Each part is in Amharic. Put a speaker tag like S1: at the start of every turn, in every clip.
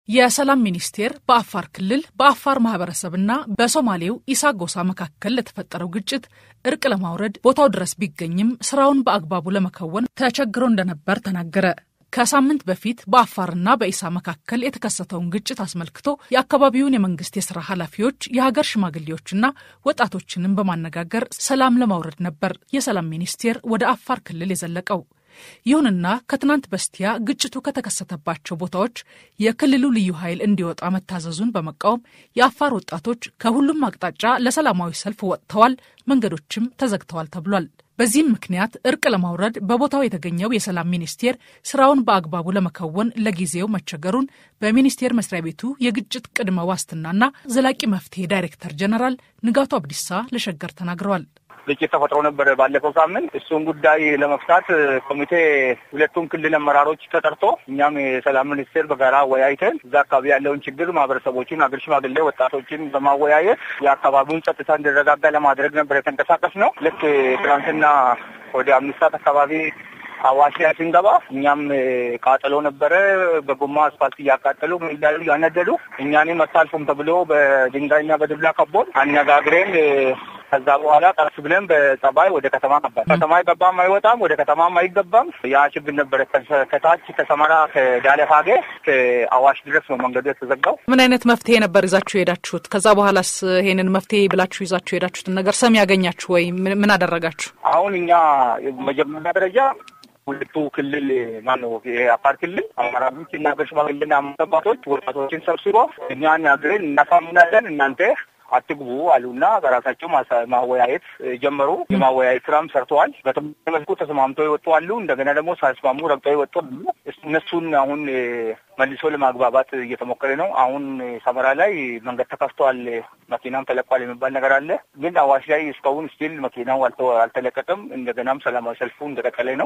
S1: የሰላም ሚኒስቴር በአፋር ክልል በአፋር ማህበረሰብና በሶማሌው ኢሳ ጎሳ መካከል ለተፈጠረው ግጭት እርቅ ለማውረድ ቦታው ድረስ ቢገኝም ስራውን በአግባቡ ለመከወን ተቸግሮ እንደነበር ተናገረ። ከሳምንት በፊት በአፋርና በኢሳ መካከል የተከሰተውን ግጭት አስመልክቶ የአካባቢውን የመንግስት የስራ ኃላፊዎች፣ የሀገር ሽማግሌዎችና ወጣቶችንም በማነጋገር ሰላም ለማውረድ ነበር የሰላም ሚኒስቴር ወደ አፋር ክልል የዘለቀው። ይሁንና ከትናንት በስቲያ ግጭቱ ከተከሰተባቸው ቦታዎች የክልሉ ልዩ ኃይል እንዲወጣ መታዘዙን በመቃወም የአፋር ወጣቶች ከሁሉም አቅጣጫ ለሰላማዊ ሰልፍ ወጥተዋል፣ መንገዶችም ተዘግተዋል ተብሏል። በዚህም ምክንያት እርቅ ለማውረድ በቦታው የተገኘው የሰላም ሚኒስቴር ስራውን በአግባቡ ለመከወን ለጊዜው መቸገሩን በሚኒስቴር መስሪያ ቤቱ የግጭት ቅድመ ዋስትናና ዘላቂ መፍትሄ ዳይሬክተር ጀነራል ንጋቱ አብዲሳ ለሸገር ተናግረዋል።
S2: ግጭት ተፈጥሮ ነበር ባለፈው ሳምንት። እሱን ጉዳይ ለመፍታት ኮሚቴ ሁለቱም ክልል አመራሮች ተጠርቶ እኛም የሰላም ሚኒስቴር በጋራ አወያይተን እዛ አካባቢ ያለውን ችግር ማህበረሰቦችን፣ አገር ሽማግሌ ወጣቶችን በማወያየት የአካባቢውን ጸጥታ እንዲረጋጋ ለማድረግ ነበር የተንቀሳቀስ ነው። ልክ ትናንትና ወደ አምስት ሰዓት አካባቢ አዋሽ ላይ ስንገባ እኛም ቃጠሎ ነበረ። በጎማ አስፋልት እያቃጠሉ ሚዳሉ እያነደዱ እኛንም አታልፉም ተብሎ በድንጋይና በዱላ ከቦን አነጋግረን ከዛ በኋላ ቀስ ብለን በጸባይ ወደ ከተማ ገባን። ከተማ አይገባም አይወጣም፣ ወደ ከተማም አይገባም። ያ ችግር ነበረ። ከታች ከሰመራ ከዳለፋጌ ከአዋሽ ድረስ ነው መንገዱ የተዘጋው።
S1: ምን አይነት መፍትሄ ነበር ይዛችሁ የሄዳችሁት? ከዛ በኋላስ ይሄንን መፍትሄ ብላችሁ ይዛችሁ የሄዳችሁትን ነገር ሰሚ ያገኛችሁ ወይ? ምን አደረጋችሁ?
S2: አሁን እኛ መጀመሪያ ደረጃ ሁለቱ ክልል ማነው የአፋር ክልል አመራሮች እና አገር ሽማግሌና አባቶች ወጣቶችን ሰብስቦ እኛን አግረን እናሳምናለን እናንተ አትግቡ አሉና በራሳቸው ማወያየት ጀመሩ። የማወያየት ስራም ሰርተዋል። በተመሳሳይ መልኩ ተስማምተው ይወጡ አሉ። እንደገና ደግሞ ሳይስማሙ ረግጠው ይወጡ አሉ። እነሱን አሁን መልሶ ለማግባባት እየተሞከረ ነው። አሁን ሰመራ ላይ መንገድ ተከፍተዋል፣ መኪናም ተለቋል የሚባል ነገር አለ። ግን አዋሽ ላይ እስካሁን ስቲል መኪናው አልተለቀቀም። እንደገናም ሰላማዊ ሰልፉ እንደቀጠለ ነው።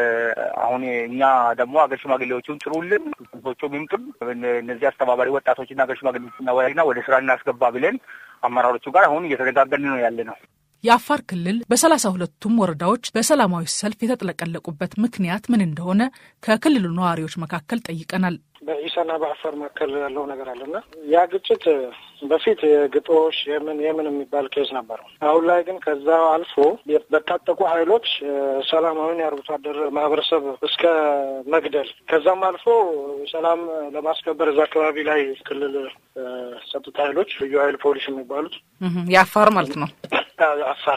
S2: አሁን እኛ ደግሞ አገር ሽማግሌዎቹን ጥሩልን፣ ቶቹ ሚምጡም እነዚህ አስተባባሪ ወጣቶችና አገር ሽማግሌዎች እናወያይና ወደ ስራ እናስገባ ብለን አመራሮቹ ጋር አሁን እየተነጋገርን ነው ያለ ነው።
S1: የአፋር ክልል በሰላሳ ሁለቱም ወረዳዎች በሰላማዊ ሰልፍ የተጥለቀለቁበት ምክንያት ምን እንደሆነ ከክልሉ ነዋሪዎች መካከል ጠይቀናል።
S3: በኢሳና በአፋር መካከል ያለው ነገር አለና ያ ግጭት በፊት የግጦሽ የምን የምን የሚባል ኬዝ ነበረው። አሁን ላይ ግን ከዛ አልፎ በታጠቁ ኃይሎች ሰላማዊን የአርብቶ አደር ማህበረሰብ እስከ መግደል ከዛም አልፎ ሰላም ለማስከበር እዛ አካባቢ ላይ ክልል ጸጥታ ኃይሎች ልዩ ኃይል ፖሊስ የሚባሉት
S1: የአፋር ማለት ነው
S3: አፋር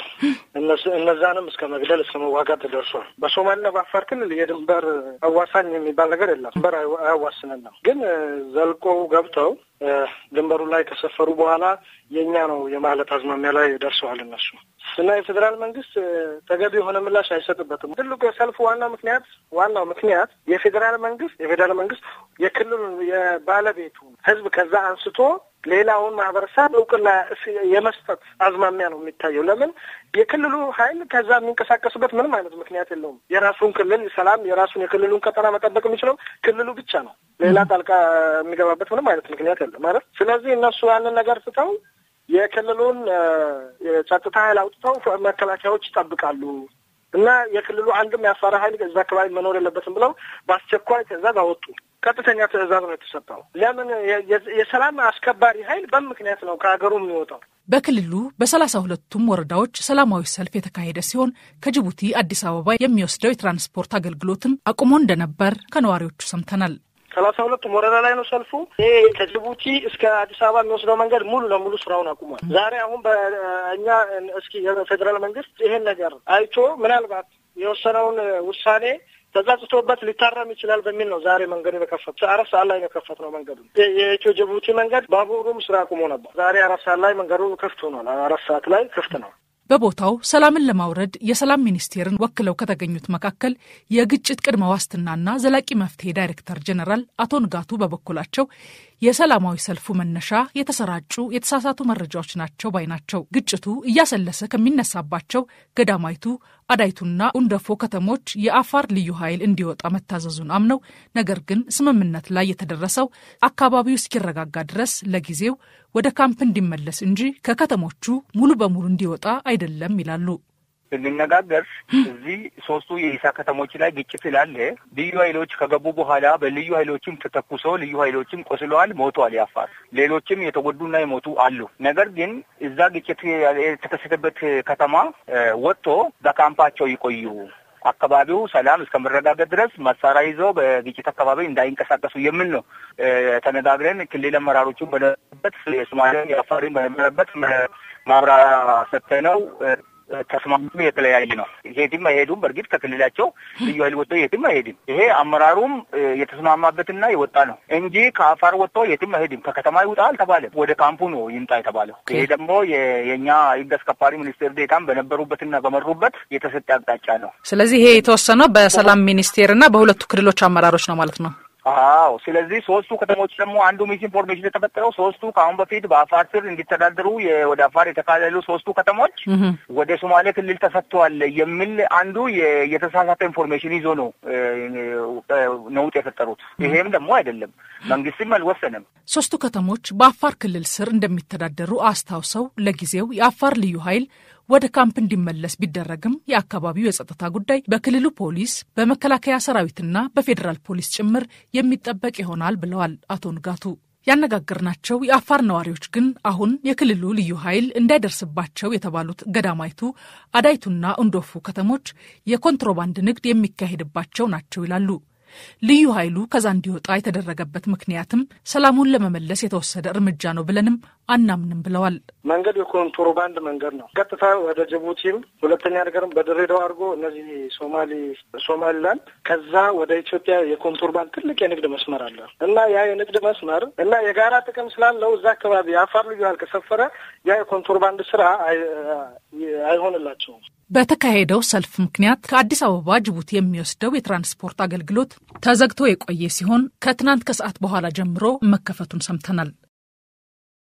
S3: እነዛንም እስከ መግደል እስከ መዋጋት ተደርሷል። በሶማሌና በአፋር ክልል የድንበር አዋሳኝ የሚባል ነገር የለም። ድንበር አያዋስንን ነው። ግን ዘልቆ ገብተው ድንበሩ ላይ ከሰፈሩ በኋላ የእኛ ነው የማለት አዝማሚያ ላይ ደርሰዋል እነሱ እና የፌዴራል መንግስት ተገቢ የሆነ ምላሽ አይሰጥበትም። ትልቁ የሰልፉ ዋና ምክንያት ዋናው ምክንያት የፌዴራል መንግስት የፌዴራል መንግስት የክልሉን የባለቤቱ ህዝብ ከዛ አንስቶ ሌላውን ማህበረሰብ እውቅና የመስጠት አዝማሚያ ነው የሚታየው። ለምን የክልሉ ኃይል ከዛ የሚንቀሳቀስበት ምንም አይነት ምክንያት የለውም። የራሱን ክልል ሰላም፣ የራሱን የክልሉን ቀጠና መጠበቅ የሚችለው ክልሉ ብቻ ነው። ሌላ ጣልቃ የሚገባበት ምንም አይነት ምክንያት የለም ማለት። ስለዚህ እነሱ ያንን ነገር ትተው የክልሉን የጸጥታ ኃይል አውጥተው መከላከያዎች ይጠብቃሉ እና የክልሉ አንድም የአፋር ኃይል እዛ አካባቢ መኖር የለበትም ብለው በአስቸኳይ ትዕዛዝ አወጡ። ቀጥተኛ ትዕዛዝ ነው የተሰጠው። ለምን የሰላም አስከባሪ ኃይል በምን ምክንያት ነው ከሀገሩ የሚወጣው?
S1: በክልሉ በሰላሳ ሁለቱም ወረዳዎች ሰላማዊ ሰልፍ የተካሄደ ሲሆን ከጅቡቲ አዲስ አበባ የሚወስደው የትራንስፖርት አገልግሎትም አቁሞ እንደነበር ከነዋሪዎቹ ሰምተናል።
S3: ሰላሳ ሁለቱም ወረዳ ላይ ነው ሰልፉ። ይሄ ከጅቡቲ እስከ አዲስ አበባ የሚወስደው መንገድ ሙሉ ለሙሉ ስራውን አቁሟል። ዛሬ አሁን በእኛ እስኪ የፌዴራል መንግስት ይሄን ነገር አይቶ ምናልባት የወሰነውን ውሳኔ ተጸጽቶበት ሊታረም ይችላል በሚል ነው ዛሬ መንገዱ የከፈት አራት ሰዓት ላይ ነው የከፈት ነው መንገዱ። የኢትዮ ጅቡቲ መንገድ ባቡሩም ስራ አቁሞ ነበር። ዛሬ አራት ሰዓት ላይ መንገዱ ክፍት ሆኗል። አራት ሰዓት ላይ ክፍት ነው።
S1: በቦታው ሰላምን ለማውረድ የሰላም ሚኒስቴርን ወክለው ከተገኙት መካከል የግጭት ቅድመ ዋስትናና ዘላቂ መፍትሄ ዳይሬክተር ጀነራል አቶ ንጋቱ በበኩላቸው የሰላማዊ ሰልፉ መነሻ የተሰራጩ የተሳሳቱ መረጃዎች ናቸው ባይ ናቸው። ግጭቱ እያሰለሰ ከሚነሳባቸው ገዳማይቱ፣ አዳይቱና ኡንደፎ ከተሞች የአፋር ልዩ ኃይል እንዲወጣ መታዘዙን አምነው ነገር ግን ስምምነት ላይ የተደረሰው አካባቢው እስኪረጋጋ ድረስ ለጊዜው ወደ ካምፕ እንዲመለስ እንጂ ከከተሞቹ ሙሉ በሙሉ እንዲወጣ አይደለም ይላሉ።
S2: ስንነጋገር እዚህ ሶስቱ የኢሳ ከተሞች ላይ ግጭት ስላለ ልዩ ኃይሎች ከገቡ በኋላ በልዩ ኃይሎችም ተተኩሶ ልዩ ኃይሎችም ቆስለዋል፣ ሞተዋል። ያፋር ሌሎችም የተጎዱና የሞቱ አሉ። ነገር ግን እዛ ግጭት የተከሰተበት ከተማ ወጥቶ በካምፓቸው ይቆዩ አካባቢው ሰላም እስከመረጋገጥ ድረስ መሳሪያ ይዘው በግጭት አካባቢ እንዳይንቀሳቀሱ የሚል ነው ተነጋግረን ክልል አመራሮቹን በነበረበት የሶማሌን የአፋርን በነበረበት ማብራሪያ ሰጥተነው ተስማምቶ የተለያየ ነው። የትም አይሄዱም። በእርግጥ ከክልላቸው ልዩ ኃይል ወጥቶ የትም አይሄድም። ይሄ አመራሩም የተስማማበትና የወጣ ነው እንጂ ከአፋር ወጥቶ የትም አይሄድም። ከከተማ ይውጣ አልተባለም። ወደ ካምፑ ነው ይምጣ የተባለው። ይሄ ደግሞ የእኛ ሕግ አስከባሪ ሚኒስቴር ዴታም በነበሩበትና በመሩበት የተሰጠ አቅጣጫ ነው።
S1: ስለዚህ ይሄ የተወሰነው በሰላም ሚኒስቴርና በሁለቱ ክልሎች አመራሮች ነው ማለት ነው።
S2: አዎ ስለዚህ ሶስቱ ከተሞች ደግሞ አንዱ ሚስ ኢንፎርሜሽን የተፈጠረው ሶስቱ ከአሁን በፊት በአፋር ስር እንዲተዳደሩ ወደ አፋር የተካለሉ ሶስቱ ከተሞች ወደ ሶማሌ ክልል ተሰጥተዋል የሚል አንዱ የተሳሳተ ኢንፎርሜሽን ይዞ ነው ነውጥ የፈጠሩት። ይሄም ደግሞ አይደለም፣ መንግስትም አልወሰንም።
S1: ሶስቱ ከተሞች በአፋር ክልል ስር እንደሚተዳደሩ አስታውሰው ለጊዜው የአፋር ልዩ ኃይል ወደ ካምፕ እንዲመለስ ቢደረግም የአካባቢው የጸጥታ ጉዳይ በክልሉ ፖሊስ፣ በመከላከያ ሰራዊትና በፌዴራል ፖሊስ ጭምር የሚጠበቅ ይሆናል ብለዋል አቶ ንጋቱ። ያነጋገርናቸው የአፋር ነዋሪዎች ግን አሁን የክልሉ ልዩ ኃይል እንዳይደርስባቸው የተባሉት ገዳማይቱ፣ አዳይቱና እንዶፉ ከተሞች የኮንትሮባንድ ንግድ የሚካሄድባቸው ናቸው ይላሉ። ልዩ ኃይሉ ከዛ እንዲወጣ የተደረገበት ምክንያትም ሰላሙን ለመመለስ የተወሰደ እርምጃ ነው ብለንም አናምንም ብለዋል።
S3: መንገዱ የኮንትሮባንድ መንገድ ነው። ቀጥታ ወደ ጅቡቲም፣ ሁለተኛ ነገርም በድሬዳዋ አድርጎ እነዚህ ሶማሊ ሶማሊላንድ፣ ከዛ ወደ ኢትዮጵያ የኮንትሮባንድ ትልቅ የንግድ መስመር አለ እና ያ የንግድ መስመር እና የጋራ ጥቅም ስላለው እዛ አካባቢ የአፋር ልዩ ኃይል ከሰፈረ ያ የኮንትሮባንድ ስራ አይሆንላቸውም።
S1: በተካሄደው ሰልፍ ምክንያት ከአዲስ አበባ ጅቡቲ የሚወስደው የትራንስፖርት አገልግሎት ተዘግቶ የቆየ ሲሆን ከትናንት ከሰዓት በኋላ ጀምሮ መከፈቱን ሰምተናል።